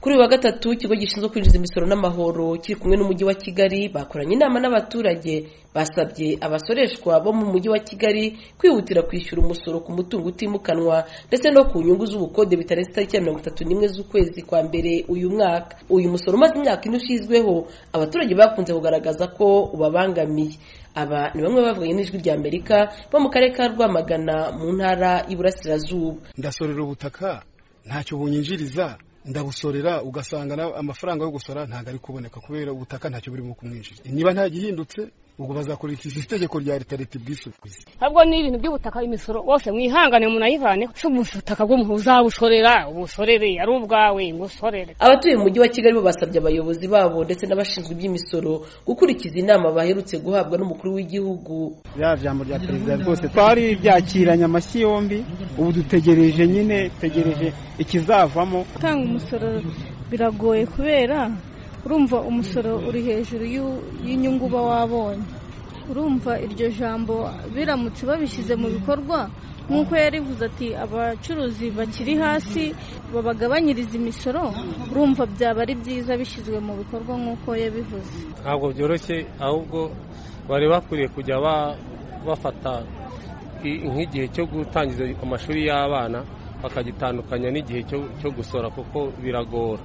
kuri uyu wa gatatu ikigo gishinzwe kwinjiza imisoro n'amahoro kiri kumwe n'umujyi wa kigali bakoranye inama n'abaturage basabye abasoreshwa bo mu mujyi wa kigali kwihutira kwishyura umusoro ku mutungo utimukanwa ndetse no ku nyungu z'ubukode bitarenze itariki ya mirongo itatu n'imwe z'ukwezi kwa mbere uyu mwaka uyu musoro umaze imyaka ine ushyizweho abaturage bakunze kugaragaza ko ubabangamiye aba ni bamwe bavuganye n'ijwi rya amerika bo mu karere ka rwamagana mu ntara y'iburasirazuba ndasorera ubutaka ntacyo bunyinjiriza ndabusorera ugasanga amafaranga yo gusora ntabwo ari kuboneka kubera ubutaka ntacyo burimo kumwinjira niba nta gihindutse ubwo bazakurikiza itegeko rya leta leta ubwisukwiza ahubwo ni ibintu by'ubutaka imisoro wose mwihangane munayivane si ubutaka bw'umuntu uzabusorera ubusorere ari ubwawe ngusorere abatuye mu mujyi wa kigali bo basabye abayobozi babo ndetse n'abashinzwe iby'imisoro gukurikiza inama baherutse guhabwa n'umukuru w'igihugu rya jambo rya perezida rwose twari byakiranye amashyi yombi ubu dutegereje nyine dutegereje ikizavamo gutanga umusoro biragoye kubera urumva umusoro uri hejuru y'inyungu uba wabonye urumva iryo jambo biramutse babishyize mu bikorwa nk'uko yarivuze ati abacuruzi bakiri hasi babagabanyiriza imisoro urumva byaba ari byiza bishyizwe mu bikorwa nk'uko yabivuze ntabwo byoroshye ahubwo bari bakwiriye kujya bafata nk'igihe cyo gutangiza amashuri y'abana bakagitandukanya n'igihe cyo gusora kuko biragora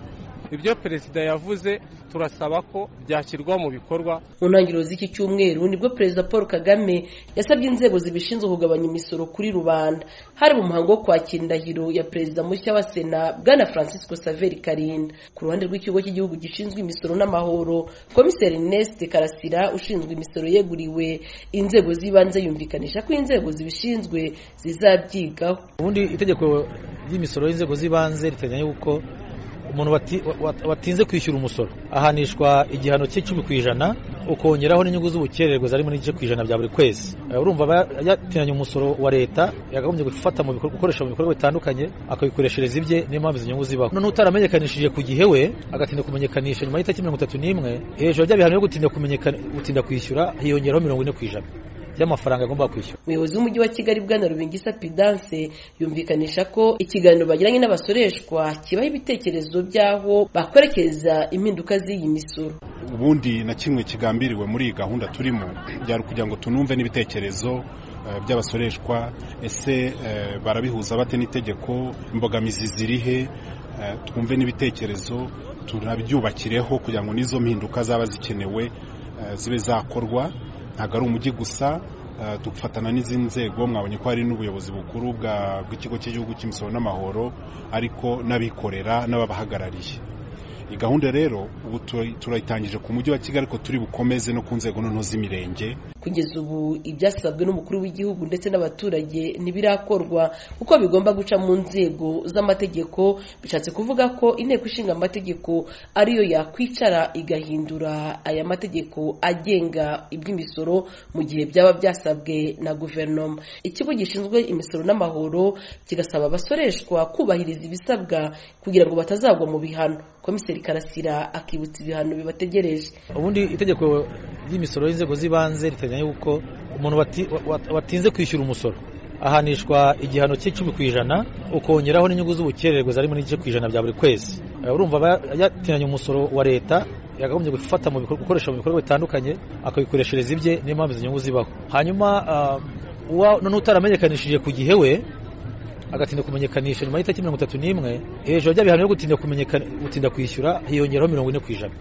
ibyo perezida yavuze turasaba ko byashyirwa mu bikorwa mu ntangiriro z'iki cyumweru nibwo perezida paul kagame yasabye inzego zibishinzwe kugabanya imisoro kuri rubanda hari mu muhango wo kwakira indahiro ya perezida mushya wa sena bwana francisco saveri karinda ku ruhande rw'ikigo cy'igihugu gishinzwe imisoro n'amahoro komiseri ernest karasira ushinzwe imisoro yeguriwe inzego z'ibanze yumvikanisha ko inzego zibishinzwe zizabyigaho ubundi itegeko ry'imisoro y'inzego z'ibanze riteganya yuko umuntu watinze kwishyura umusoro ahanishwa igihano cy'icumi ku ijana ukongeraho n'inyungu z'ubukererwe zarimo n'igice ku ijana bya buri kwezi urumva yatinanye umusoro wa leta yakagombye gufata mu gukoresha mu bikorwa bitandukanye akabikoreshereza ibye niyo mpamvu izo nyungu zibaho noneho utaramenyekanishije ku gihe we agatinda kumenyekanisha nyuma y'itariki mirongo itatu n'imwe hejuru ya bya bihano byo gutinda gutinda kwishyura hiyongeraho mirongo ine ku ijana by'amafaranga agomba kwishyura umuyobozi w'umujyi wa kigali bwana rubingisa pidanse yumvikanisha ko ikiganiro bagiranye n'abasoreshwa kibaha ibitekerezo by'aho bakwerekeza impinduka z'iyi misoro ubundi na kimwe kigambiriwe muri iyi gahunda turimo byari kugira ngo tunumve n'ibitekerezo by'abasoreshwa ese barabihuza bate n'itegeko imbogamizi zirihe twumve n'ibitekerezo tunabyubakireho kugira ngo n'izo mpinduka zaba zikenewe zibe zakorwa ntabwo ari umujyi gusa dufatana n'izindi nzego mwabonye ko hari n'ubuyobozi bukuru bw'ikigo cy'igihugu cy'imisoro n'amahoro ariko n'abikorera n'ababahagarariye iyi gahunda rero ubu turayitangije ku mujyi wa kigali ariko turi bukomeze no ku nzego noneho z'imirenge kugeza ubu ibyasabwe n'umukuru w'igihugu ndetse n'abaturage ntibirakorwa kuko bigomba guca mu nzego z'amategeko bishatse kuvuga ko inteko ishinga amategeko ariyo yakwicara igahindura aya mategeko agenga iby'imisoro mu gihe byaba byasabwe na guverinoma ikigo gishinzwe imisoro n'amahoro kigasaba abasoreshwa kubahiriza ibisabwa kugira ngo batazagwa mu bihano komiseri karasira akibutsa ibihano bibategereje ubundi itegeko ry'imisoro y'inzego z'ibanze riteganya yuko umuntu watinze kwishyura umusoro ahanishwa igihano cy'icumi ku ijana ukongeraho n'inyungu z'ubukererwe zarimo n'igice ku ijana bya buri kwezi urumva yatinanye umusoro wa leta yakagombye gufata mu gukoresha mu bikorwa bitandukanye akabikoreshereza ibye niyo mpamvu izo nyungu zibaho hanyuma noneho utaramenyekanishije ku gihe we agatinda kumenyekanisha nyuma y'itariki mirongo itatu n'imwe hejuru ya bihano byo gutinda gutinda kwishyura hiyongeraho mirongo ine ku ijana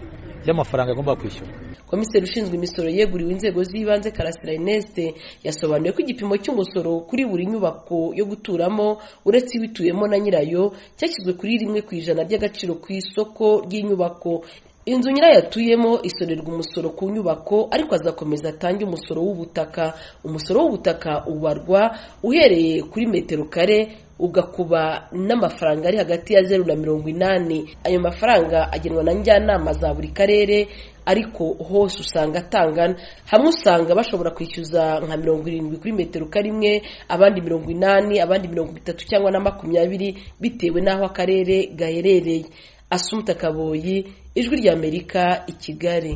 by'amafaranga agomba kwishyura komiseri ushinzwe imisoro yeguriwe inzego z'ibanze karasira ineste yasobanuye ko igipimo cy'umusoro kuri buri nyubako yo guturamo uretse ibituyemo na nyirayo cyashyizwe kuri rimwe ku ijana ry'agaciro ku isoko ry'inyubako inzu nyirayo atuyemo isorerwa umusoro ku nyubako ariko azakomeza atange umusoro w'ubutaka umusoro w'ubutaka ubarwa uhereye kuri metero kare ugakuba n'amafaranga ari hagati ya zeru na mirongo inani ayo mafaranga agenwa na njyanama za buri karere ariko hose usanga atangana hamwe usanga bashobora kwishyuza nka mirongo irindwi kuri metero karimwe abandi mirongo inani abandi mirongo itatu cyangwa na makumyabiri bitewe n'aho akarere gaherereye asumpta kaboyi ijwi ry'amerika i kigali